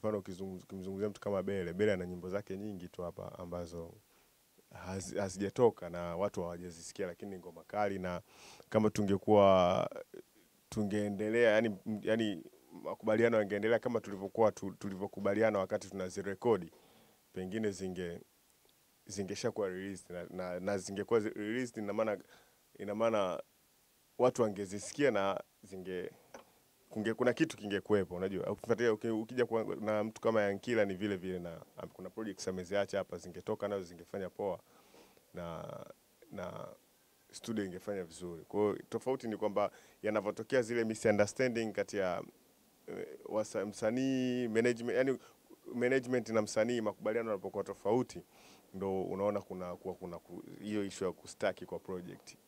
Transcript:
mfano ukizungumz- ukimzungumzia mtu kama Bele, Bele ana nyimbo zake nyingi tu hapa ambazo hazi- hazijatoka na watu hawajazisikia, lakini ni ngoma kali, na kama tungekuwa tungeendelea yani, yani makubaliano yangeendelea kama tulivyokuwa tu, tulivyokubaliana wakati tunazirekodi, pengine zinge zingeshakuwa released na, na, na zingekuwa zi- released, ina maana ina maana watu wangezisikia na zinge kunge, kuna kitu kingekuwepo. Unajua, ukifuatilia uki- ukija kwa, na mtu kama Yankila ni vile vile, na am- kuna projects ameziacha hapa, zingetoka nazo zingefanya poa na na studio ingefanya vizuri. Kwa hiyo tofauti ni kwamba yanavyotokea zile misunderstanding kati ya eh, wasa- msanii management, yani management na msanii, makubaliano yanapokuwa tofauti, ndo unaona kuna kuwa kuna ku- hiyo issue ya kustaki kwa project.